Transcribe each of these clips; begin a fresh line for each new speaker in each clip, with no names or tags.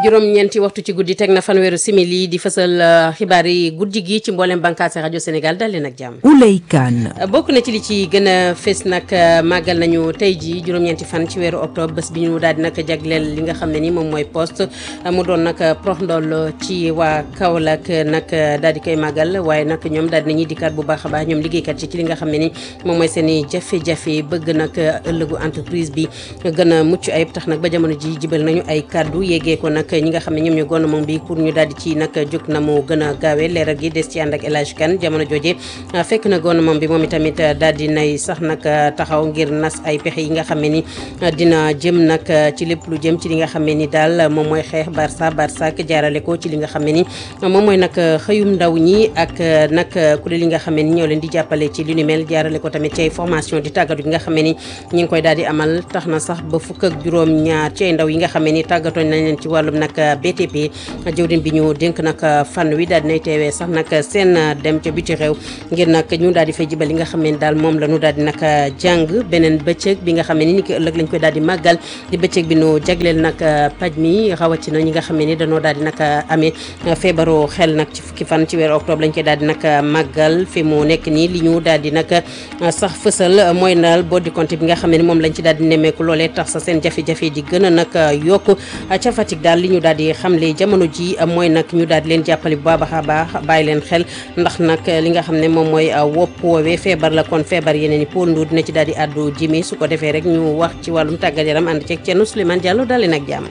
juróom-ñeenti waxtu ci guddi teg na fanweeru simili di fësal xibaar yi guddi gi ci mboolem bànqaasi rajo Sénégal dal leen ak jàmm.
Ouley Kane.
bokk na ci li ci gën a fës nag màggal nañu tey jii juróom-ñeenti fan ci weeru octobre bés bi ñu daal di nag jagleel li nga xam ne ni moom mooy poste mu doon nag prox ndool ci waa Kaolack nag daal di koy màggal waaye nag ñoom daal di nañuy dikkaat bu baax a baax ñoom liggéeykat ci ci li nga xam ne ni moom mooy seen i jafe-jafe bëgg nag ëllëgu entreprise bi gën a mucc ayib tax nag ba jamono ji jibal nañu ay kàddu yeggee ko nag ñi nga xam ne ñoom ñu gouvernement bi pour ñu daal di ci nag jóg na mu gën a gaawee leeral gi des ci ànd ak El Hadj Kane jamono jooje fekk na gouvernement bi moom itamit daal di nay sax nag taxaw ngir nas ay pexe yi nga xam ne ni dina jëm nag ci lépp lu jëm ci li nga xam ne ni daal moom mooy xeex Barça Barça jaarale ko ci li nga xam ne ni moom mooy nag xëyum ndaw ñi ak nag kuréel yi nga xam ne ni ñoo leen di jàppale ci lu ni mel jaarale ko tamit ci ay formation di tàggatu yi nga xam ne ni ñi ngi koy daal di amal tax na sax ba fukk ak juróom ñaar ci ay ndaw yi nga xam ne ni tàggatoon nañ leen ci wàllum nag BTP jëwriñ bi ñu dénk nag fan wi daal dinay teewee sax nag seen dem ca biti réew ngir nag ñu daal di fay jibal li nga xam ne ni daal moom la ñu daal di nag jàng beneen bëccëg bi nga xam ne ni ni ki ëllëg lañ koy daal di màggal di bëccëg bi nu jagleel nag paj mi rawatina ñi nga xam ne ni dañoo daal di nag amee feebaru xel nag ci fukki fan ci weeru octobre lañ koy daal di nag màggal fi mu nekk nii li ñu daal di nag sax fësal mooy daal boo di compte bi nga xam ne ni moom lañ ci daal di nemmeeku loolee tax sa seen jafe-jafe di gën a nag yokku ca Fatick daal li ñu daal di xamle jamono ji mooy nag ñu daal di leen jàppale bu baax a baax bàyyi leen xel ndax nag li nga xam ne moom mooy wopp woowee feebar la kon feebar yeneen i Paul Ndour dina ci daal di àddu jimi su ko defee rek ñu wax ci wàllum tàggat yaram ànd ceeg Thierno Souleymane Diallo daal leen ak jàmm.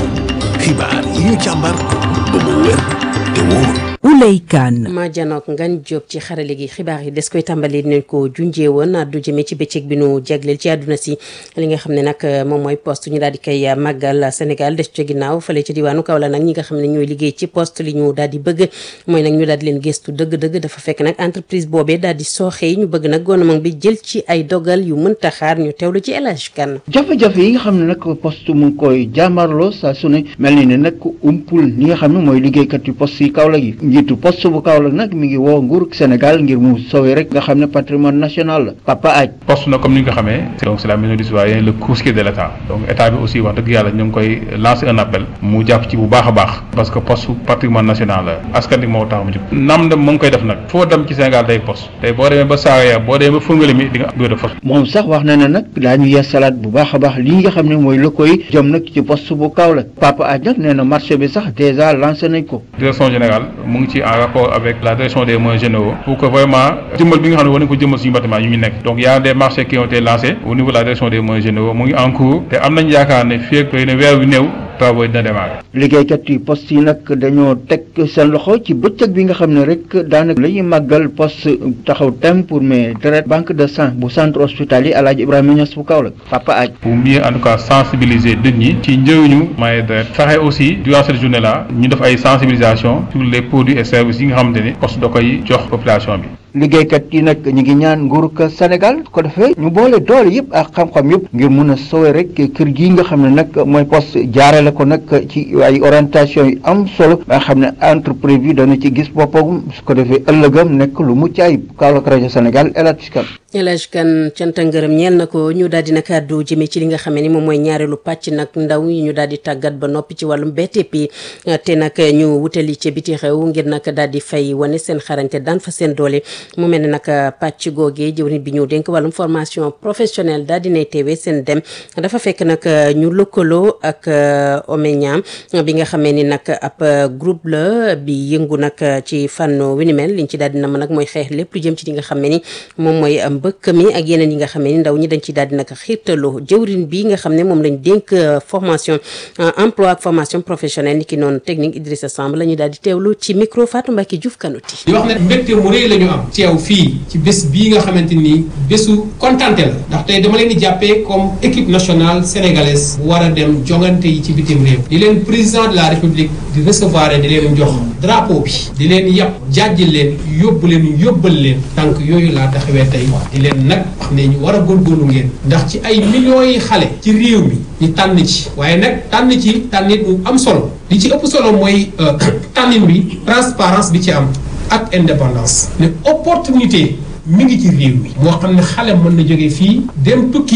xibaar yi ñu càmbar ba mu wér te wóor.
Ouley Kane.
ma janook ngan jóob ci xarale gi xibaar yi des koy tàmbali dinañ ko junjee woon addu jëmee ci bëccëg bi nu jagleel ci àdduna si li nga xam ne nag moom mooy poste ñu daal di koy màggal Sénégal des ca ginnaaw fële ci diwaanu Kaolack nag ñi nga xam ne ñooy liggéey ci poste li ñu daal di bëgg mooy nag ñu daal di leen gëstu dëgg-dëgg dafa fekk nag entreprise boobee daal di sooxee ñu bëgg nag gouvernement bi jël ci ay dogal yu mënta xaar ñu teewlu ci El Hadj Kane
jafe-jafe yi nga xam ne nag poste mu ngi koy jàmmarloo saa su ne mel ni ne nag umpul ñi nga xam ne mooy liggéeykat yu poste yi Kaolack yi njiitu poste bu Kaolack nag mi ngi woo nguur Sénégal ngir mu sauver rek nga xam ne patrimoine national la Papa Aj
poste na comme ni nga ko xamee donc c'est la maison du citoyen le couscot de l'état donc état bi aussi wax dëgg yàlla ñu ngi koy lancer un appel mu jàpp ci bu baax a baax parce que poste patrimoine national la askan bi moo tax mu jóg nam dem mu ngi koy def nag foo dem ci Sénégal day poste tey boo demee ba Saraya boo demee ba Fongolimbi di nga bureau de poste
moom sax wax na ne nag daañu yeesalaat bu baax a baax li nga xam ne mooy la koy jëm nag ci poste bu Kaolack Papa Aj nag nee na marché bi sax déjà lancé nañ ko
direction générale mu ngi ci en rapport avec la direction des moyens généraux pour que vraiment jëmmal bi nga xam ne war nañ ko jëmmal suñu bâtiment yu ñu nekk donc y a des marchés qui ont été lancés au niveau de la direction des moyens généraux mu ngi en cours te am nañ yaakaar ne fii ak ne weer wi néew travaux yi dina démarrer.
liggéeykat yi poste yi nag dañoo teg seen loxo ci bëccëg bi nga xam ne rek daanaka la ñuy màggal poste taxaw tem pour mais deret banque de sang bu centre hospitalier El Hadj Ibrahima Niass bu Kaolack Papa Aj
pour mieux en tout cas sensibiliser nit ñi ci njëriñu maye deret fexe aussi durant cette journée là ñu def ay sensibilisation sur les produits et services yi nga xamante ni poste da koy jox population bi.
liggéeykat yi nag ñu ngi ñaan nguurug Sénégal ko defee ñu boole doole yëpp ak xam-xam yëpp ngir mun a sowe rek kër gii nga xam ne nag mooy poste jaarale ko nag ci ay orientation yu am solo nga xam ne entreprise bi dana ci gis boppam su ko defee ëllëgam nekk lu mucc ayib Kaolack rajo Sénégal El Hadj Kane
El Hadj Kane cant ak ngërëm ñeel na ko ñu daal di nag àddu jëmee ci li nga xam ne ni moom mooy ñaareelu pàcc nag ndaw yi ñu daal di tàggat ba noppi ci wàllum BTP te nag ñu wutali ci biti xew ngir nag daal di fay wane seen xarañte daan fa seen doole mu mel ne nag pàcc googee jëwriñ bi ñu dénk wàllum formation professionnelle daal dinay teewee seen dem dafa fekk nag ñu lëkkaloo ak Omenia bi nga xamee ni nag ab groupe la bi yëngu nag ci fànn wi ni mel liñ ci daal di nam nag mooy xeex lépp lu jëm ci li nga xam ne ni moom mooy mbëkk mi ak yeneen yi nga xam ne ni ndaw ñi dañ ci daal di nag xiirtaloo jëwriñ bi nga xam ne moom lañ dénk formation emploi ak formation professionnelle ni ki noonu technique Idrissa Samb la ñu daal di teewlu ci micro Fatou Mbacke Diouf Kanouti
di wax ne mbégte mu rëy la ñu am teew fii ci bés bii nga xamante ni bésu kontante la ndax tey dama leen di jàppee comme équipe nationale sénégalaise bu war a dem jongante yi ci bitim réew di leen président de la république di recevoir di leen jox drapeau bi di leen yàpp jàjjil leen yóbbu leen yóbbal leen tànk yooyu laa taxawee tey di leen nag wax ne ñu war a góorgóorlu ngeen ndax ci ay millions yi xale ci réew mi ñu tànn ci waaye nag tànn ci tànnit bu am solo li ci ëpp solo mooy tànnin bi transparence bi ci am ak indépendance ne opportunité mi ngi ci réew mi moo xam ne xale mën na jóge fii dem tukki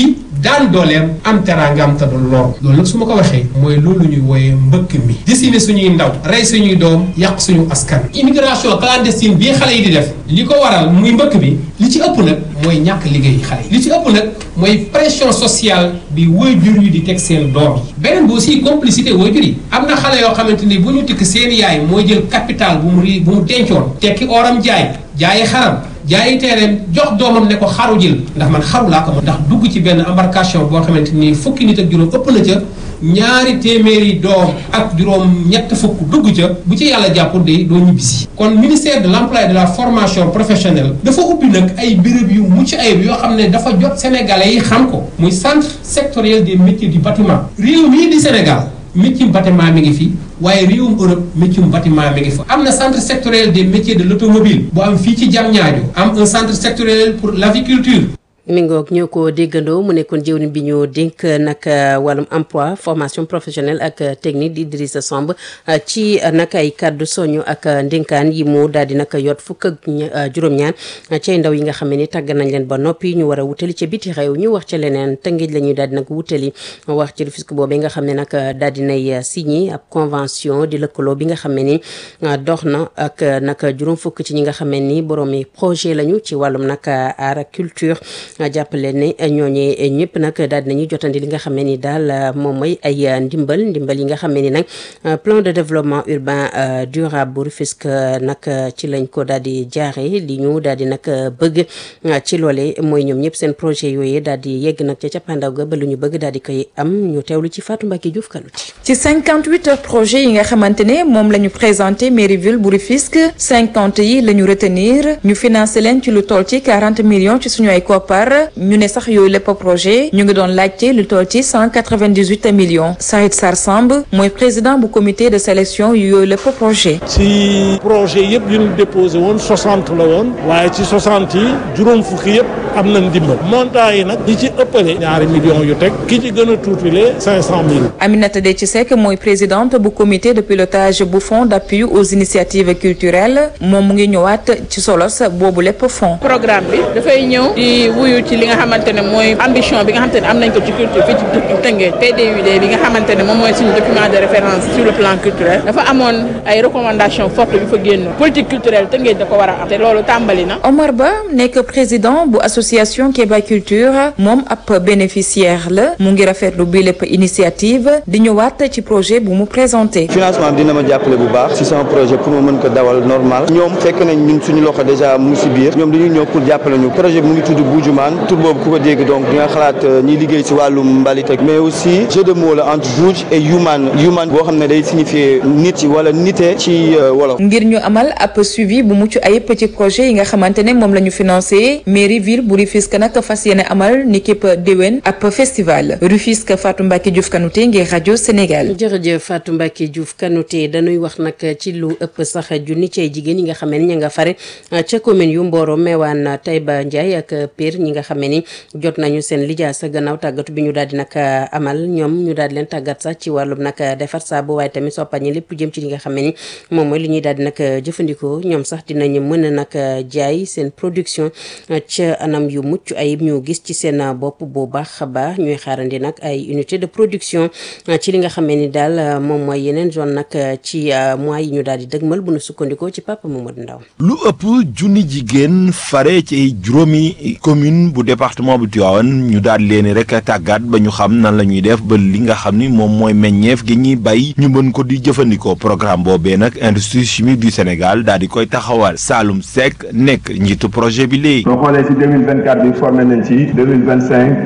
daan dooleem am teraangam te du lor loolu nag su ma ko waxee mooy loolu ñuy wooyee mbëkk mi décimer suñuy ndaw rey suñuy doom yàq suñu askan immigration clandestine bii xale yi di def li ko waral muy mbëkk bi li ci ëpp nag mooy ñàkk liggéey xale yi li ci ëpp nag mooy pression sociale bi waajur yi di teg seen doom yi beneen bi aussi complicité waajur yi am na xale yoo xamante ni bu ñu tikk seen yaay mooy jël capital bu mu ri bu mu dencoon tekki oram jaay jaayi xaram jaayi teereem jox doomam ne ko xaru jël ndax man xaru laa ko mën ndax dugg ci benn embarcation boo xamante ni fukki nit ak juróom ëpp na ca ñaari téeméeri doom ak juróom ñett fukk dugg ca bu ci yàlla jàppul de doo ñibbisi kon ministère de l'emploi et de la formation professionnelle dafa ubbi nag ay béréb yu mucc ayib yoo xam ne dafa jot sénégalais yi xam ko muy centre sectoriel des métiers du bâtiment réew mii di Sénégal métier bâtiment mi ngi fi waaye réewum Europe métier bâtiment mi ngi fa am na centre sectoriel des métiers de l'automobile bu am fii ci Diamniadio am un centre sectoriel pour l'aviculture
mi ngoog ñoo ko déggandoo mu nekkoon jëwriñ bi ñu dénk nag wàllum emploi formation professionnelle ak technique di Idrissa Samb ci nag ay kàddu soñu ak ndénkaan yi mu daal di nag yot fukk ak juróom-ñaar cay ndaw yi nga xam ne ni tàgg nañ leen ba noppi ñu war a wutali ca biti réew ñu wax ca leneen tëngéej la ñuy daal di nag wutali wax ci Rufisque boobee nga xam ne nag daal di nay signé ab convention di lëkkaloo bi nga xam ne ni dox na ak nag juróom fukk ci ñi nga xam ne ni boroomi projet lañu ci wàllum nag art ak culture. jàppale ne ñooñee ñëpp nag daal dinañuy jotandi li nga xam ne ni daal moom mooy ay ndimbal ndimbal yi nga xam ne ni nag plan de développement urbain durable bu Rufisque nag ci lañ ko daal di jaare li ñu daal di nag bëgg ci loole mooy ñoom ñëpp seen projet yooyu daal di yegg nag ca cappaandaw ga ba lu ñu bëgg daal di koy am ñu teewlu ci Fatou Mbacké Diouf Kaluti
ci 58 projets yi nga xamante ne moom la ñu présenté mairie ville bu Rufisque 50 yi la ñu retenir ñu financé leen ci lu toll ci 40 millions ci suñu ay koppar ñu ne sax yooyu lépp projet ñu ngi doon laajte lu toll ci 198 millions Saïd Sar Samb mooy président bu comité de sélection yu yooyu lépp projet
ci projet yëpp yu ñu déposé woon 60 la woon waaye ci 60 yi juróom fukki yëpp am na ndimbal montant yi nag ñi ci ëppale ñaari millions yu teg ki ci gën a tuutile 500 mille
Aminata Déthié Seck mooy présidente bu comité de pilotage bu fonds d'appui aux initiatives culturelles moom mu ngi ñëwaat ci solos boobu lépp fonds
programme bi dafay ñëw di wuyu ci li nga xamante ne mooy ambition bi nga xamante ne am nañ ko ci culture fii ci Tëngéej PDUD bi nga xamante ne moom mooy suñu document de référence sur le plan culturel dafa amoon ay recommandations fortes yu fa génn politique culturelle Tëngéej da ko war a am te loolu tàmbali na.
Omar Ba nekk président bu association Kéba Culture moom ab bénéficiaire la mu ngi rafetlu bi lépp initiative di ñëwaat ci projet bu mu présenté.
financement bi dina ma jàppale bu baax ci sama projet pour ma mën ko dawal normal ñoom fekk nañ ñun suñu loxo déjà mu ngi ci biir ñoom dañuy ñëw pour jàppale ñu projet bi mu ngi tudd Bujumaan tur boobu ku ko dégg donc di nga xalaat ñiy liggéey ci wàllum mbalit ak mais aussi jeu de mots la entre buuj et human human boo xam ne day signifier nit ci wala nite ci wolof.
ngir ñu amal ab suivi bu mucc ayib ci projet yi nga xamante ne moom la ñu financé mairie ville bu Rufisque nag fas yéene amal ni képp déwén ab festival Rufisque Fatou Mbacké Diouf Kanouté ngir rajo Sénégal.
jërëjëf Fatou Mbacké Diouf Kanouté dañuy wax nag ci lu ëpp sax junni ci ay jigéen yi nga xam ne ña nga fare ca commune yu Mboro Mewane Taïba Ndiaye ak Pire ñi nga xam ne ni jot nañu seen lijaasa gannaaw tàggatu bi ñu daal di nag amal ñoom ñu daal di leen tàggat sax ci wàllum nag defar saabu waaye tamit soppañi lépp jëm ci li nga xam ne ni moom mooy li ñuy daal di nag jëfandikoo ñoom sax dinañu mën a nag jaay seen production ca anam yu mucc ayib ñu gis ci seen bopp bu baax a baax ñuy xaarandi nag ay unité de production ci li nga xam ne ni daal moom mooy yeneen zone nag ci mois yi ñu daal di dëgmal bu nu sukkandikoo ci Papa Mamadou Ndaw
lu ëpp junni jigéen fare ci juróomi commune bu département bu Tivaouane ñu daal leen rek tàggat ba ñu xam nan la ñuy def ba li nga xam ni moom mooy meññeef gi ñuy bay ñu mën ko di jëfandikoo programme boobee nag industrie chimique du Sénégal daal di koy taxawal Saloum Seck nekk njiitu projet bi léegi.
soo xoolee si 2024 bi formé nañ ci 2025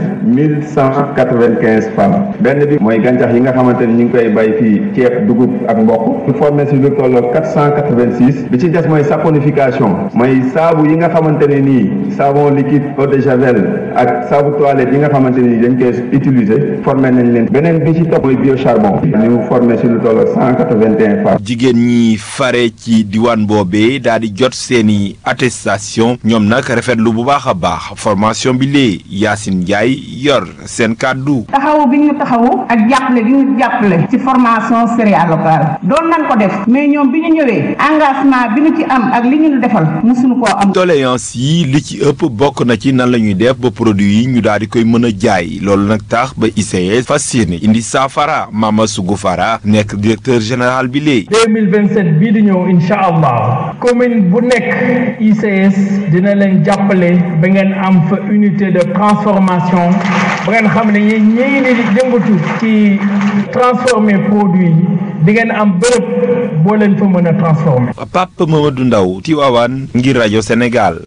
1195 femmes benn bi mooy gàncax yi nga xamante ni ñu ngi koy bay fii ceeb dugub ak mboq ñu formé si lu tolloo 486 bi ci des mooy saponification mooy saabu yi nga xamante ne nii savon liquide eau de javel ak saabu toilette yi nga xamante ni dañ koy utiliser formé nañ leen beneen bi ci topp mooy biocharbon ñu formé si lu tolloo 181 femmes.
jigéen ñi fare ci diwaan boobee daal di jot seeni attestation ñoom nag rafetlu bu baax a baax formation bi lee Yacine Ndiaye yor seen kàddu.
taxawu bi ñu taxawu ak jàppale bi ñu jàppale ci formation céréale locale doon nañ ko def mais ñoom bi ñu ñëwee engagement bi ñu ci am ak li ñu defal mosuñu koo am.
doléance yi li ci ëpp bokk na ci nan nan la ñuy def ba produit yi ñu daal di koy mën a jaay loolu nag tax ba ICS fas yéene indi saafara Mama Sougou Fara nekk directeur général bi léegi.
2027 bii di ñëw incha allah commune bu nekk ICS dina leen jàppale ba ngeen am fa unité de transformation ba ngeen xam ne ñi ñii di jëngatu ci transformer produit yi di ngeen am bërëb boo leen fa mën a transformer.
Pape Mamadou Ndaw Tivaouane ngir rajo Sénégal.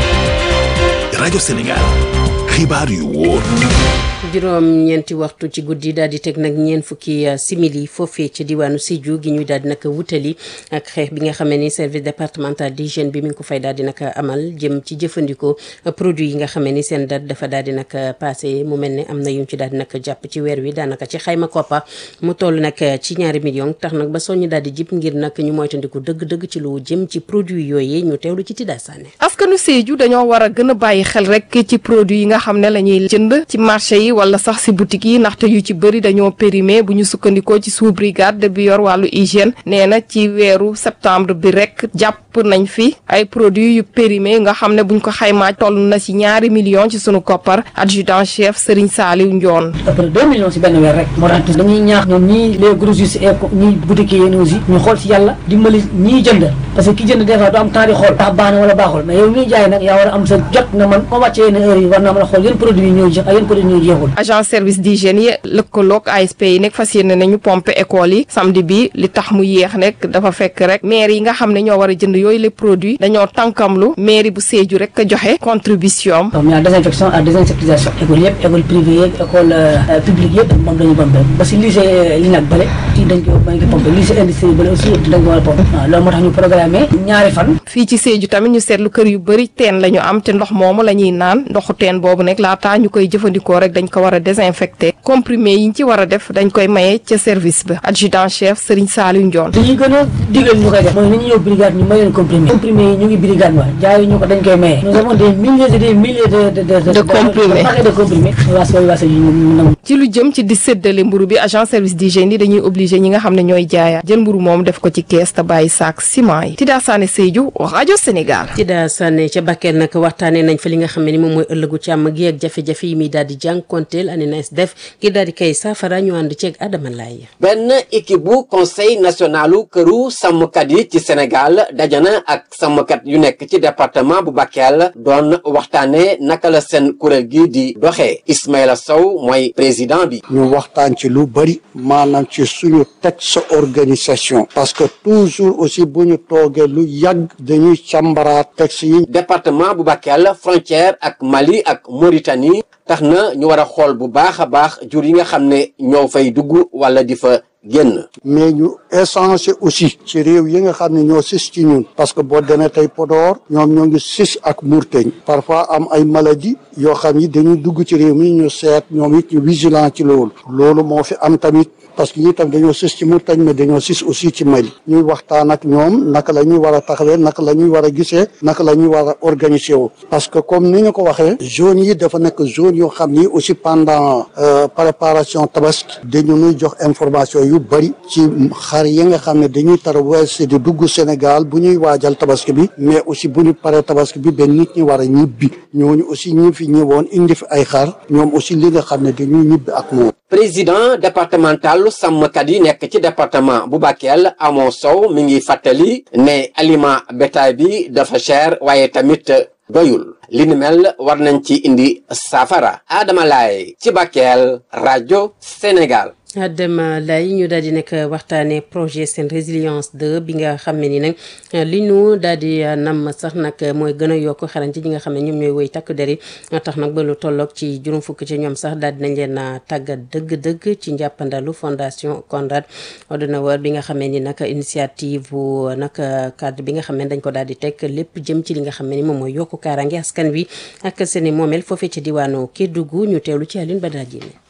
rajo Sénégal xibaar yu wóor.
juróom ñeenti waxtu ci guddi daal di teg nag ñeent fukki simili foofee ci diwaanu Sédhiou gi ñuy daal di nag wutali ak xeex bi nga xam ni service départemental d'hygiène bi mi ngi ko fay daal di nag amal jëm ci jëfandikoo produit yi nga xam ni seen date dafa daal di nag passé mu mel ne am na yu ci daal di nag jàpp ci weer wi daanaka ci xayma koppa mu toll nag ci ñaari million tax nag ba soññi daal di jip ngir nag ñu moytandiku dëgg-dëgg ci lu jëm ci produit yooyee ñu teewlu ci Tida Sané.
askanu Sédhiou dañoo war a gën a bàyyi xel rek ci produit yi nga xam ne la ñuy jënd ci marché yi wala sax si boutique yi ndaxte yu ci bëri dañoo périmé bu ñu sukkandikoo ci sous brigade bi yor wàllu hygiène nee na ci weeru septembre bi rek jàpp nañ fi ay produits yu périmé nga xam ne buñ ko xaymaa toll na si ñaari millions ci sunu koppar adjudant chef Serigne Saliou Ndione.
ëpp na deux millions si benn weer rek moo tax dañuy ñaax ñoom ñii les grossistes et ñii boutique yi aussi ñu xool si yàlla dimbali ñiy jënd parce que ki jënd des fois du am temps di xool ndax baax na wala baaxul mais yow miy jaay nag yaa war a am sa jot na man moo wàccee yenn heure yi war naa mën a xool yéen produits yi ñooy jeex ak yéen produits yi ñooy jeexul
agent service d'hygiène yi lëkkaloog ASP yi nekk fas yéene nañu pompe école yi samedi bi li tax mu yéex nekk dafa fekk rek maire yi nga xam ne ñoo war a jënd yooyu les produits dañoo tànkamlu mairie bu Sédhiou rek joxe contribution
comme ñaar désinfection ak désinsectisation école yëpp école privée yëpp école publique yëpp moom dañu pompe ba si lycée li nag bale ci dañ ko dañ ko pompe lycée industrie bale aussi dañ ko war a pompe waaw loolu moo tax ñu programmé ñaari fan
fii ci Sédhiou tamit ñu seetlu kër yu bëri teen la ñu am te ndox moomu la ñuy naan ndoxu teen boobu nekk laataa ñu koy jëfandikoo rek dañ ko war a désinfecté comprimé yi ñu ci war a def dañ koy maye ca service ba adjudant chef Serigne Saliou Ndione
li ñuy gën a digal ñu koy def mooy nañu ñëw brigade ñu may leen comprimé comprimé yi ñu ngi brigade wa jaayu ñu ko dañ koy maye nous avons des milliers et des milliers de de de
de comprimés
de comprimés waas waay waas yi ñu nangu
ci lu jëm ci di séddale mburu bi agent service d'hygiène yi dañuy obligé ñi nga xam ne ñooy jaayaat jël mburu moom def ko ci kees te bàyyi saak ciment yi Tida Sané Sédhiou rajo Sénégal
Tida Sané ca Bakel nag waxtaanee nañ fa li nga xam ne ni moom mooy ëllëgu càmm gi ak jafe-jafe yi muy daal di jànkonteel ANENAS def ngir daal di kay saafara ñu ànd ceeg Adama Laye
benn équipe bu conseil nationalu këru sàmmkat yi ci Sénégal dajana ak sàmmkat yu nekk ci département bu Bakel doon waxtaane naka la seen kuréel gi di doxee Ismaïla Sow mooy président bi
ñu waxtaan ci lu bari maanaam ci suñu texte organisation parce que toujours aussi bu ñu toogee lu yàgg dañuy càmbaraat texte yi
département bu Bakel frontière ak Mali ak Mauritanie tax na ñu war a xool bu baax a baax jur yi nga xam ne ñoo fay dugg wala di fa génn
mais ñu échanger aussi ci réew yi nga xam ne ñoo sis ci ñun parce que boo demee tey Podor ñoom ñoo ngi sis ak Mourteñ parfois am ay maladie yoo xam ni dañuy dugg ci réew mi ñu seet ñoom it ñu vigilant ci loolu loolu moo fi am tamit parce que ñi tam dañoo sis ci Mourteñ mais dañoo sis aussi ci Mali ñuy waxtaan ak ñoom naka la ñuy war a taxawee naka la ñuy war a gisee naka la ñuy war a organiser wu parce que comme ni ñu ko waxee zone yi dafa nekk zone yoo xam ni aussi pendant préparation tabaski dañu nuy jox information yu bëri ci xar yi nga xam ne dañuy traversé di dugg Sénégal bu ñuy waajal tabaski bi mais aussi bu ñu paree tabaski bi benn nit ñi war a ñibbi ñooñu aussi ñi fi ñëwoon indi fi ay xar ñoom aussi li nga xam ne dañuy ñibbi ak moom.
président départemental sàmmkat yi nekk ci département bu Bakel Amo Sow mi ngi fàttali ne aliment bétail bi dafa cher waaye tamit doyul li ni mel war nañ ci indi saafara Adama Laye ci Bakel rajo Sénégal.
Adama lay ñu daal di nekk waxtaanee projet seen résilience 2 bi nga xam ne ni nag li ñu daal di nam sax nag mooy gën a yokk xarañ ci ñi nga xam ne ñoom ñooy woy takk der yi tax nag ba lu tolloog ci juróom fukk ci ñoom sax daal di nañ leen a tàggat dëgg-dëgg ci njàppandalu fondation Konrad Adenauer bi nga xam ne ni nag initiative bu nag cadre bi nga xam ne dañ ko daal di teg lépp jëm ci li nga xam ne ni moom mooy yokku kaaraange askan wi ak seeni moomeel foofee ci diwaanu Kédougou ñu teewlu ci Alioune Badara Diémé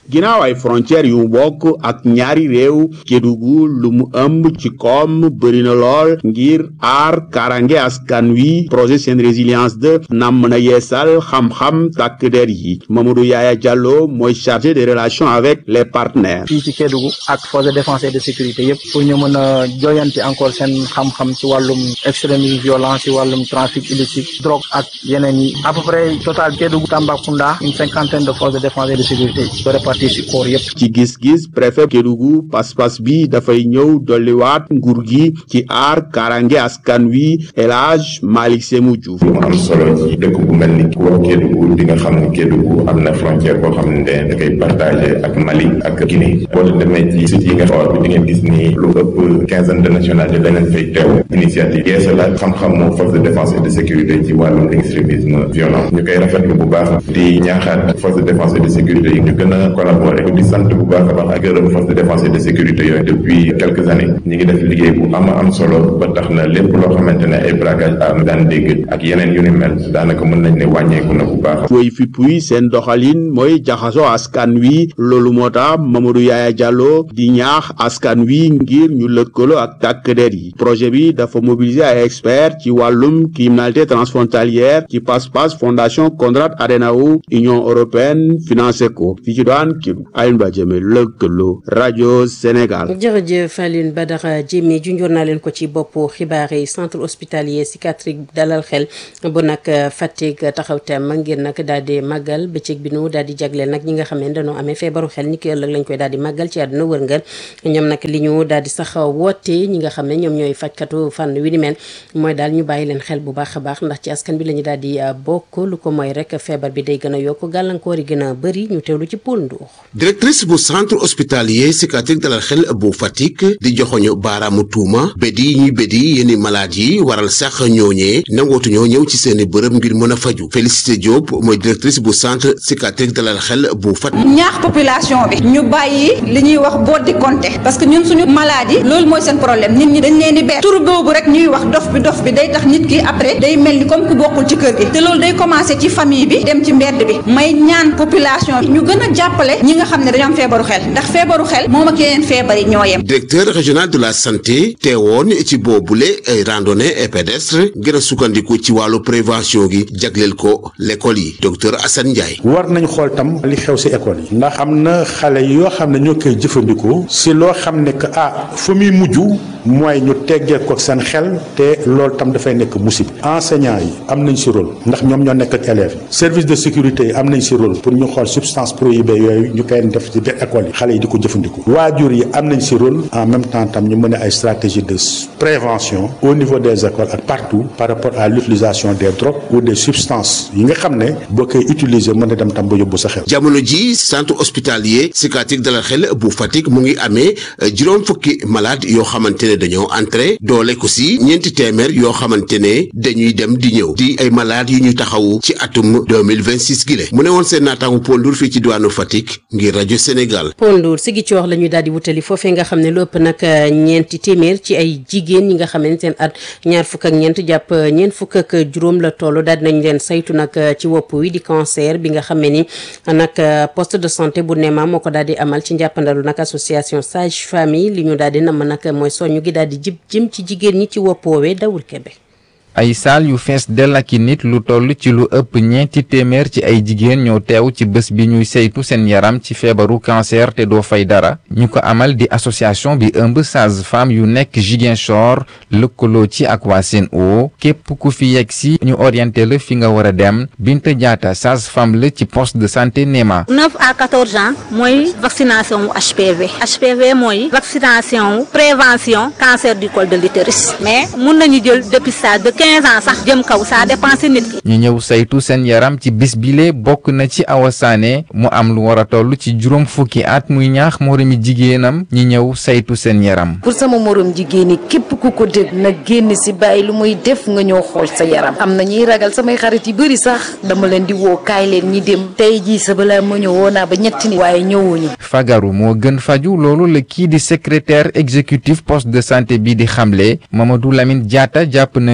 ginnaaw ay frontières yu mu bokk ak ñaari réew Kédougou lu mu ëmb ci koom bëri na lool ngir aar karange askan wi projet seen résilience de nam na yeesal xam-xam takk der yi Mamadou Yaya Diallo mooy chargé des relations avec les partenaires.
fii ci Kédougou ak force de défense et de sécurité yëpp pour ñu mën a joyanti encore seen xam-xam ci wàllum extrémisme violence ci wàllum trafic illicite drogue ak yeneen yi à peu près total Kédougou Tambacounda une cinquantaine de forces de défense et de sécurité ko répartir ci corps yëpp.
ci gis-gis préfet Kédougou pas-pas bi dafay ñëw dolliwaat nguur gi ci aar karange askan wi El Hadj Malick Sémou Diouf.
mu am solo ci dëkk bu mel ni ku wax Kédougou di nga xam ne Kédougou am na frontière boo xam ne da koy partagé ak Mali ak Guinée boo demee ci site yi nga xool bi di ngeen gis ni lu ëpp quinzaine de nationalité danañ fay teew initiative yeesa la xam-xamu force de défense et de sécurité ci wàllum extrémisme violent ñu koy rafetlu bu baax di ñaaxaat force de défense et de sécurité yi ñu gën a collaborer di sant bu baax a baax ak gërëm force de défense et de sécurité yooyu depuis quelques années ñi ngi def liggéey bu am am solo ba tax na lépp loo xamante ne ay braquage arme daan dégg ak yeneen yu ni mel daanaka mën nañ ne wàññeeku na bu baax
woy fi puy seen doxalin mooy jaxasoo askan wi loolu moo tax Mamadou Yaya Diallo di ñaax askan wi ngir ñu lëkkaloo ak tàkk der yi projet bi dafa mobiliser ay experts ci wàllum criminalité transfrontalière ci passe-passe fondation Konrad Adenauer Union européenne financé ko fii ci doon kii Alioune Badiame lëkkaloo rajo Sénégal.
jërëjëf Alioune Badara Diémé junjoon naa leen ko ci boppu xibaar yi centre hospitalier psychiatrique dalal xel bu nag Fatick taxaw tem ngir nag daal di màggal bëccëg bi nu daal di jagleel nag ñi nga xam ne dañoo amee feebaru xel ni ki ëllëg lañ koy daal di màggal ci àdduna wërngal ñoom nag li ñu daal di sax woote ñi nga xam ne ñoom ñooy fajkatu fànn wi ni mel mooy daal ñu bàyyi leen xel bu baax a baax ndax ci askan bi la ñu daal di bokk lu ko mooy rek feebar bi day gën a yokk gàllankoor yi gën a bëri ñu teewlu ci Poul Ndour
directrice bu centre hospitalier psychiatrique dalal xel bu Fatick di joxoñu baaraamu tuuma bédi ñuy bédi yenn malade yi waral sax ñooñee nangootuñoo ñëw ci seeni bërëb ngir mën a faju Félicité Diop mooy directrice bu centre psychiatrique dalal xel bu Fatick
ñaax population bi ñu bàyyi li ñuy wax boot di compter parce que ñun suñu maladie loolu mooy seen problème nit ñi dañ leen di beer tur boobu rek ñuy wax dof bi dof bi day tax nit ki après day mel ni comme ku bokkul ci kër gi te loolu day commencé ci famille bi dem ci mbedd bi may ñaan population bi ñu gën a jàppale ñi nga xam ne dañoo am feebaru xel ndax feebaru xel moom ak yeneen feebar yi ñoo yem
directeur régional de la santé teewoon ci boobule ay randonnée et pédestre gën a sukkandiku ci wàllu prévention gi jagleel ko l'école yi docteur Assane Ndiaye
war nañ xool tam li xew si école yi ndax am na xale yoo xam ne ñoo koy jëfandikoo si loo xam ne que ah fa muy mujj mooy ñu teggee ko seen xel te loolu tam dafay nekk musib enseignants yi am nañ si rôle ndax ñoom ñoo nekk ak élèves yi service de sécurité yi am nañ si rôle pour ñu xool substance prohibée yooyu ñu koy def ci biir école yi xale yi di ko jëfandikoo waajur yi am nañ si rôle en même temps tam ñu mën a ay stratégie de prévention au niveau des écoles ak partout par rapport à l'utilisation des drogues ou des substances yi nga xam ne boo koy utiliser mën a dem tam ba yóbbu sa xel.
jamono ji centre hospitalier psychiatrique dalal xel bu Fatick mu ngi amee juróom fukki malade yoo xamante ne dañoo entré doole ko si ñeenti téeméer yoo xamante ne dañuy dem di ñëw di ay malades yu ñu taxawu ci atum 2026 gi le mu ne woon seen naataangu Paul Ndour fii ci diwaanu Fatick ngir rajo Sénégal.
Paul Ndour si gi ci wax la ñuy daal di wutali foofee nga xam ne lu ëpp nag ñeenti téeméer ci ay jigéen ñi nga xam ne seen at ñaar fukk ak ñeent jàpp ñeent fukk ak juróom la toll daal dinañ leen saytu nag ci wopp wi di cancer bi nga xam ne ni nag poste de santé bu Néma moo ko daal di amal ci njàppandalu nag association sage famille li ñu daal di namm nag mooy soñu gi daal di jib jëm ci jigéen ñi ci wopp woowee dawul kebe
ay saal yu fees dell ak i nit lu toll ci lu ëpp ñeenti téeméer ci ay jigéen ñoo teew ci bés bi ñuy saytu seen yaram ci feebaru cancer te doo fay dara ñu ko amal di association bi ëmb sage-femme yu nekk Ziguinchor lëkkaloo ci ak waa Sen'Eau képp ku fi yegg si ñu orienté la fi nga war a dem Binta Diatta sage-femme la ci poste de santé Néma.
9 à 14 ans mooy vaccination wu HPV HPV mooy vaccination wu prévention cancer du col de l'utérus mais mun nañu jël dépistage de 15 ans sax jëm kaw ça dépend si nit ki.
ñu ñëw saytu seen yaram ci bis bile bokk na ci Awa Sané mu am lu war a toll ci juróom fukki at muy ñaax moromi jigéenam ñi ñëw saytu seen yaram.
pour sama morom jigéen ñi képp ku ko dégg na génn si bàyyi lu muy def nga ñëw xool sa yaram am na ñuy ragal samay xarit yi bëri sax dama leen di woo kaay leen ñi dem tey jii sa balaa ma ñëw woo naa ba ñetti nit waaye ñëwuñu.
fagaru moo gën faju loolu la kii di secrétaire exécutif poste de santé bi di xamle Mamadou Lamine Diatta jàpp na ni jigéen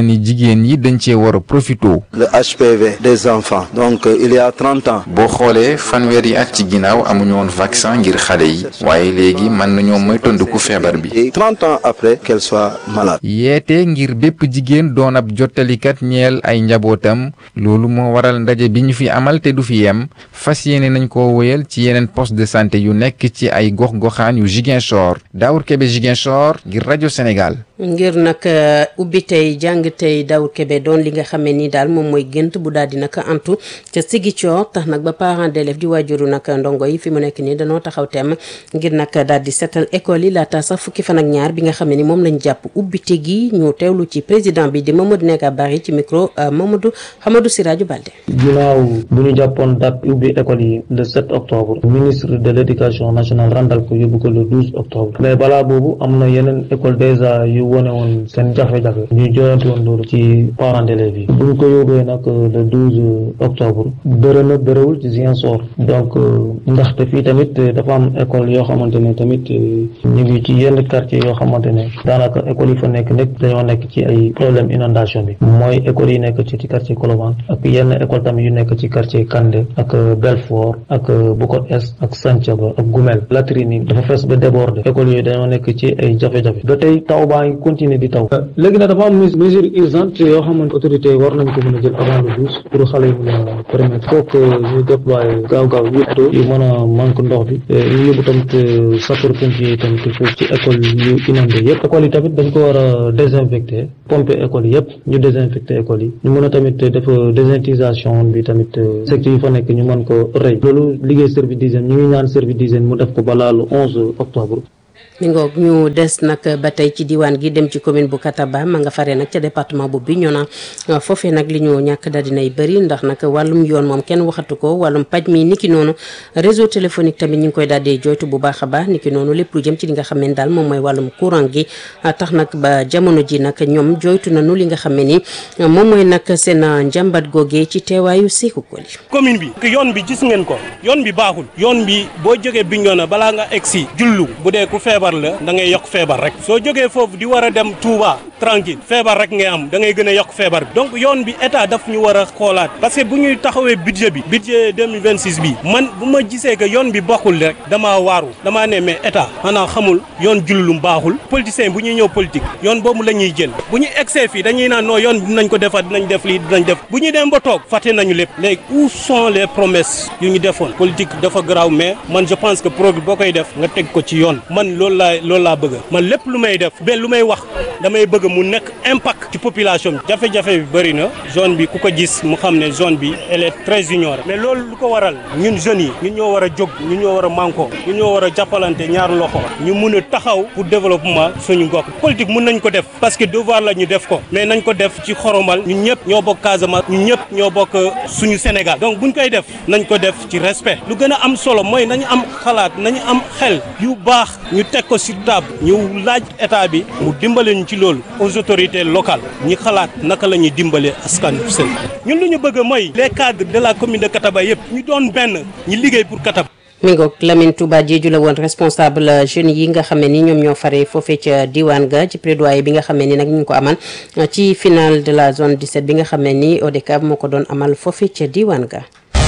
jigéen yi dañ cee war a profito.
le HPV des enfants donc il y a trente ans.
boo xoolee fanweeri at ci ginnaaw amuñu woon vaccin ngir xale yi waaye léegi mën nañoo moytandiku feebar bi.
et trente ans après qu'elle soit malade.
yeete ngir bépp jigéen doon ab jottalikat ñeel ay njabootam loolu moo waral ndaje bi ñu fi amal te du fi yem fas yéene nañ ko wéyal ci yeneen poste de santé yu nekk ci ay gox-goxaan yu Ziguinchor Daour Kébé Ziguinchor ngir rajo Sénégal.
ngir nag ubbi tey jàng tey Daour Kébé doon li nga xamee ni daal moom mooy gént bu daal di nag antu ca Ziguinchor tax nag ba parents d'élèves di waajuru nag ndongo yi fi mu nekk nii danoo taxaw temm ngir nag daal di setal école yi laata sax fukki fan ak ñaar bi nga xam ne ni moom lañ jàpp ubbite gi ñu teewlu ci président bi di Mamadou Neka Bari ci micro Mamadou Hamadou Siraju Balde.
ginnaaw bu ñu jàppoon date ubbi école yi le 7 octobre ministre de l' éducation nationale randal ko yóbbu ko le 12 octobre mais balaa boobu am na yeneen école déjà yu wone woon seen jafe-jafe ñu joyante woon loolu ci parents d'élèves yi bu ñu ko yóbbee nag le 12 octobre bëre na bëréwul ci Ziguinchor donc ndaxte fii tamit dafa am école yoo xamante ne tamit ñu ngi ci yenn quartier yoo xamante ne daanaka école yi fa nekk nekk dañoo nekk ci ay problème inondation bi mooy école yi nekk ci ci quartier Colobane ak yenn école tamit yu nekk ci quartier Kandé ak Belfort ak Bukot Est ak Santhiaba ak Goumel latrine yi dafa fees ba débordé école yooyu dañoo nekk ci ay jafe-jafe ba tey taw baa ngi continuer di taw léegi nag dafa am mesure urgente yoo xamante autorité yi war nañ ko mën a jël avant le douze pour xale yi mën a permettre faut que ñu déployer gaaw-gaaw yëpp yu mën a manque ndox bi ñu yóbbu tamit sapeur pompier yi tamit foofu ci école yu inondé yëpp école yi tamit dañ ko war a désinfecter pomper école yëpp ñu désinfecter école yi ñu mën a tamit def désintisation bi tamit secteur yi fa nekk ñu mën ko rëy loolu liggéey service d'hygiène ñu ngi ñaan service d'hygiène mu def ko balaa le onze octobre
mi ngoog ñu des nag ba tey ci diwaan gi dem ci commune bu Kataba ma nga fare nag ca département bu Bignona foofee nag li ñu ñàkk daal dinay bëri ndax nag wàllum yoon moom kenn waxatu ko wàllum paj mi niki noonu réseau téléphonique tamit ñu ngi koy daal di joytu bu baax a baax niki noonu lépp lu jëm ci li nga xam ne daal moom mooy wàllum courant gi tax nag ba jamono ji nag ñoom joytu nañu li nga xam ne ni moom mooy nag seen njàmbat googee ci teewaayu Sékou Koli
commune bi yoon bi gis ngeen ko yoon bi baaxul yoon bi boo jógee Bignona balaa nga egg si jullu bu dee ku feebar la da ngay yokk feebar rek soo jógee foofu di war a dem Touba tranquille feebar rek ngay am da ngay gën a yokk feebar bi donc yoon bi état daf ñu war a xoolaat parce que bu ñuy taxawee budget bi budget 2026 bi man bu ma gisee que yoon bi bokkul rek damaa waaru damaa ne mais état xanaa xamul yoon jullum baaxul politicien bu ñuy ñëw politique yoon boobu la ñuy jël bu ñu egsee fii dañuy naan non yoon dinañ ko defar dinañ def lii dinañ def bu ñu dem ba toog fàtte nañu lépp léegi où sont les promesses yu ñu defoon politique dafa garaaw mais man je pense que projet boo koy def nga teg ko ci yoon man loolu laa loolu laa bëgg man lépp lu may def ba lu may wax damay bëgg mu nekk impact ci population bi jafe-jafe bi bëri na zone bi ku ko gis mu xam ne zone bi elle est très ignorée mais loolu lu ko waral ñun jeunes yi ñun ñoo war a jóg ñun ñoo war a manko ñun ñoo war a jàppalante ñaar loxo ñu mun a taxaw pour développement suñu gox politique mun nañ ko def parce que devoir la ñu def ko mais nañ ko def ci xoromal ñun ñëpp ñoo bokk Casamance ñun ñëpp ñoo bokk suñu Sénégal donc buñ koy def nañ ko def ci respect lu gën a am solo mooy nañu am xalaat nañu am xel yu baax ñu teg ko ci table ñu laaj état bi mu dimbale ñu ci loolu aux autorités locales ñi xalaat naka la ñuy dimbale askan seen ñun lu ñu bëgg mooy les cadres de la commune de Kataba yëpp ñu doon benn ñi liggéey pour Kataba.
mi ngoog Lamine Touba Diédhiou la woon responsable jeunes yi nga xam ne ni ñoom ñoo fare foofee ca diwaan ga ci plaidoyer bi nga xam ne ni nag ñu ngi ko amal ci finale de la zone 17 bi nga xam ne ni ODCAV moo ko doon amal foofee ca diwaan ga.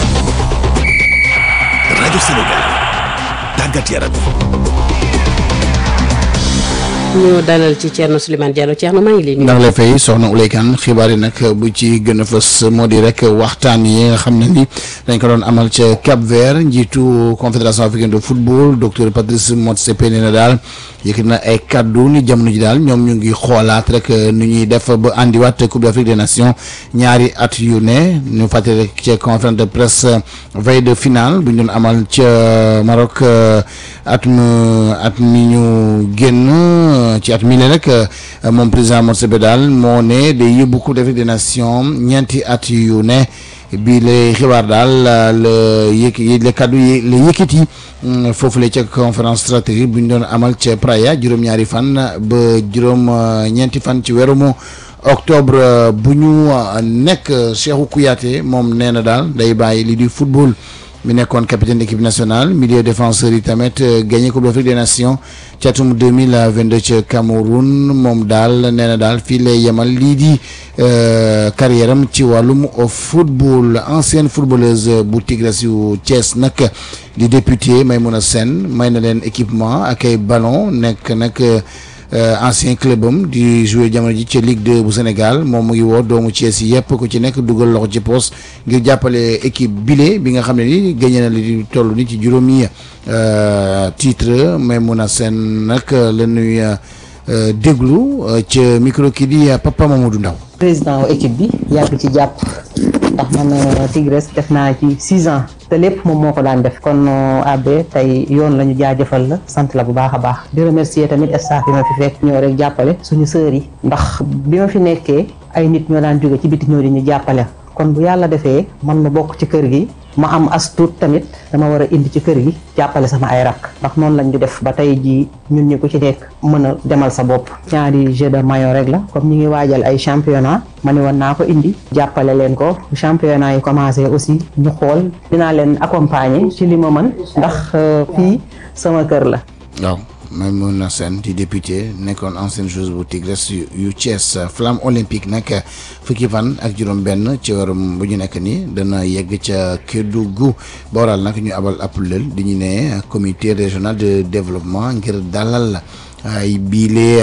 rajo Sénégal tàggat yaram.
ñu dalal ci Thierno Souleymane Diallo Thierno maa ngi lay nuyu.
ndax la fay soxna Uleykan xibaar yi nag bu ci gën a fës moo di rek waxtaan yi nga xam ne ni dañ ko doon amal ca Cap Vert njiitu confédération africaine de football docteur Patrice Motsepe nee na daal yëkkati na ay kaddu ni jamono ji daal ñoom ñu ngi xoolaat rek nu ñuy def ba andiwaat Coupe d'Afrique des Nations ñaari at yu ne ñu fàttali rek ca conférence de presse veille de finale bu ñu doon amal ca Maroc at mu at mi ñu génn. ci at mi ne rek moom président Motsepe daal moo ne day yóbbu Coupe d'Afrique des Nations ñeenti at yu ne bii lay xibaar daal la yëkk la kaddu yi la yëkkati foofu la ca conférence stratégique bu ñu doon amal ca Praia juróom-ñaari fan ba juróom ñeenti fan ci weeru mu octobre bu ñu nekk Cheikhou Kouyaté moom nee na daal day bàyyi li di football mi nekkoon capitaine équipe nationale milieu défenseur yi tamit gagné coupe d'Afrique des nations ci atum 2022 ca Cameroun moom daal nee na daal fii lay yemal lii di carrière am ci wàllum football ancienne footballeuse bu Tigres yu Thiès nag di député Maymouna Sène may na leen équipement ak ay ballon nekk nag ancien club am di jouer jamono ji ci Ligue 2 bu Sénégal moom mu ngi woo doomu Thiès yi yëpp ku ci nekk dugal loxo ci poos ngir jàppale équipe bile bi nga xam ne ni gagné na li toll ni ci juróomi titre Maymouna Sène nag la ñuy déglu ca micro kii di Papa Mamadou Ndaw
président wu équipe bi yàgg ci jàpp ndax man Tigres def naa ci six ans te lépp moom moo ko daan def kon abbé tey yoon la ñu jaajëfal la sant la bu baax a baax di remercier tamit staff bi ma fi fekk ñoo rek jàppale suñu sœurs yi ndax bi ma fi nekkee ay nit ñoo daan jóge ci biti ñoo di ñu jàppale kon bu yàlla defee man ma bokk ci kër gi ma am as tuut tamit dama war a indi ci kër gi jàppale sama ay rakk ndax noonu lañ ñu def ba tey jii ñun ñi ku ci nekk mën a demal sa bopp ñaari jeu de maillot rek la comme ñu ngi waajal ay championnat ma ne woon naa ko indi jàppale leen ko championnat yi commencé aussi ñu xool dinaa leen accompagner ci li ma mën ndax fii sama kër la
waaw Maymouna Sène di député nekkoon ancienne joueuse bu Tigres yu Thiès flamme olympique nag fukki fan ak juróom-benn ci warum bu ñu nekk nii dana yegg ca Kédougou ba waral nag ñu abal ab lël di ñu ne comité régional de développement ngir dalal ay biile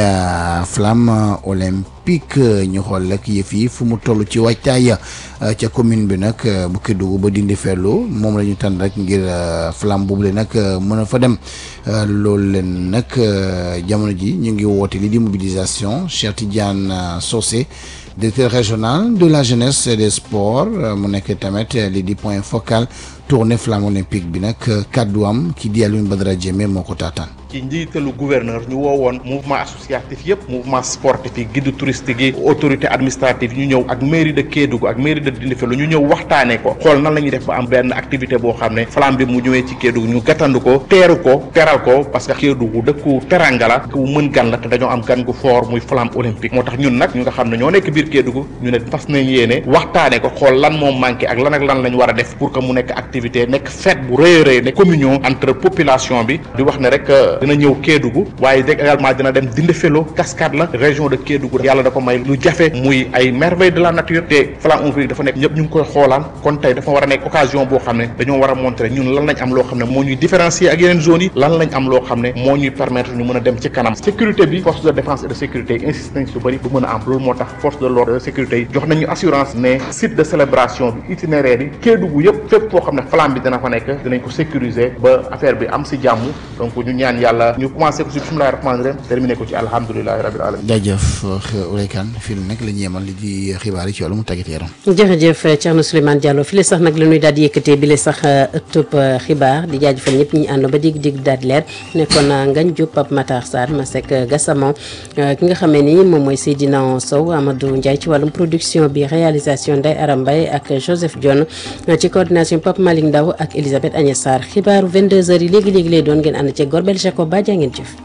flamme olympique ñu xool rek yëf yi fu mu toll ci waajtaay ca commune bi nag bu Kédougou ba dindi fellu moom la ñu tànn rek ngir flamme boobule nag mën a fa dem loolu leen nag jamono ji ñu ngi woote li di mobilisation Cheikh Tidiane Socé directeur régional de la jeunesse et des sports mu nekk tamit li di point focal tournée flamme olympique bi nag kàddu am ki di Alioune Badara Diémé moo ko taataan
ci njiitalu gouverneur ñu woowoon mouvement associatif yëpp mouvement sportif yi guide touristique yi autorité administrative ñu ñëw ak mairie de Kédougou ak mairie de Dindéfélo ñu ñëw waxtaanee ko xool nan la ñuy def ba am benn activité boo xam ne flamme bi mu ñëwee ci Kédougou ñu gàttandu ko teeru ko teral ko parce que Kédougou dëkku teranga la ku mën gan la te dañoo am gan gu fort muy flamme olympique moo tax ñun nag ñu nga xam ne ñoo nekk biir Kédougou ñu ne fas nañ yéene waxtaanee ko xool lan moom manqué ak lan ak lan lañ war a def pour que mu nekk activité nekk fête bu rëy a rëy ne communion entre population bi di wax ne rek dina ñëw Kédougou waaye dégg également dina dem Dindéfélo cascade la région de Kédougou yàlla da ko may lu jafe muy ay merveille de la nature te flamme olympique dafa nekk ñëpp ñu ngi koy xoolaan kon tey dafa war a nekk occasion boo xam ne dañoo war a montrer ñun lan lañ am loo xam ne moo ñuy différencier ak yeneen zones yi lan lañ am loo xam ne moo ñuy permettre ñu mën a dem ci kanam sécurité bi force de défense et de sécurité yi insiste nañ su bëri bu mën a am loolu moo tax force de l'ordre de sécurité yi jox nañu assurance ne site de célébration bi itinéraire yi Kédougou yëpp fépp foo xam ne flamme bi dina fa nekk dinañ ko sécuriser ba affaire bi am si jàmm donc ñu ñaan yàlla ñu commencé ko si bismillahi rahmaani rahim terminé ko ci alhamdulilahi rabil alamin
jaajëf Ouleykan fii nag la ñu yemal li di xibaar yi ci wàllum tàggat yaram
jërëjëf Thierno Souleymane Diallo fi le sax nag la ñuy daal di yëkkatee bi le sax ëttub xibaar di jaajëfal ñëpp ñi ànd ba dig dig daal di leer nekkoon Ngagne Diop Pape Matar Sarr Masek Gassama ki nga xamee ni moom mooy Seydina Sow Amadou Ndiaye ci wàllum production bi réalisation Ndeye Aram Mbaye ak Joseph Dione ci coordination Pape Malick Ndaw ak Elisabeth Agnès Sarr xibaaru 22h yi léegi léegi lay doon ngeen ànd ci Gorbel Jacob ba jaa ngeen jëf.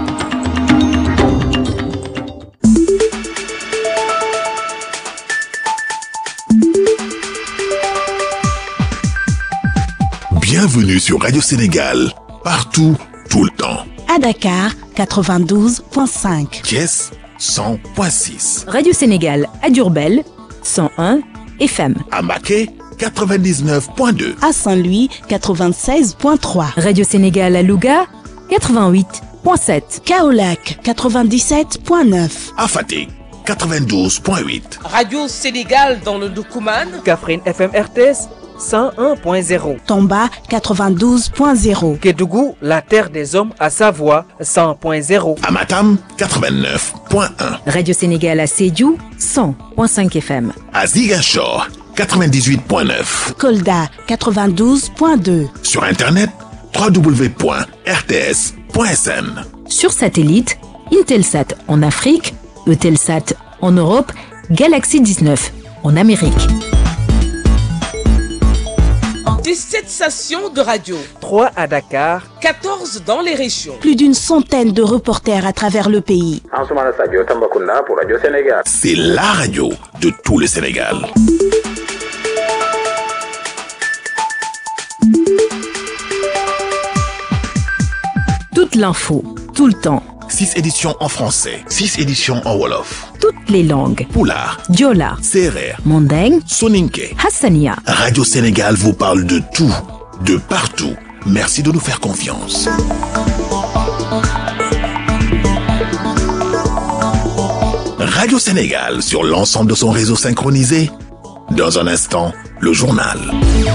Bienvenue sur Radio Sénégal, partout, tout le temps.
À Dakar, 92.5.
Thiès, 100.6.
Radio Sénégal à Durbel, 101 FM.
À Maquet, 99.2.
À Saint-Louis, 96.3. Radio Sénégal à Louga, 88.7. Kaolac, 97.9.
À Fatick, 92.8.
Radio Sénégal dans le Doukouman.
Kaffrine FM RTS. 101.0.
Tomba 92.0.
Kédougou, la terre des hommes à Savoie 100.0.
Amatam 89.1.
Radio Sénégal à Sédiou 100.5 FM.
À Ziguinchor 98.9.
Kolda 92.2.
Sur internet www.rts.sn.
Sur satellite, Intelsat en Afrique, Eutelsat en Europe, Galaxy 19 en Amérique.
17 stations de radio.
3 à Dakar.
14 dans les régions.
Plus d'une centaine de reporters à travers le pays.
C'est la radio de tout le Sénégal.
Toute l'info, tout le temps.
6 éditions en français, 6 éditions en Wolof.
Toutes les langues.
Poulard,
Diola,
Serer,
Mandeng,
Soninke.
Hassania.
Radio Sénégal vous parle de tout, de partout. Merci de nous faire confiance. Radio Sénégal sur l'ensemble de son réseau synchronisé. Dans un instant, le journal.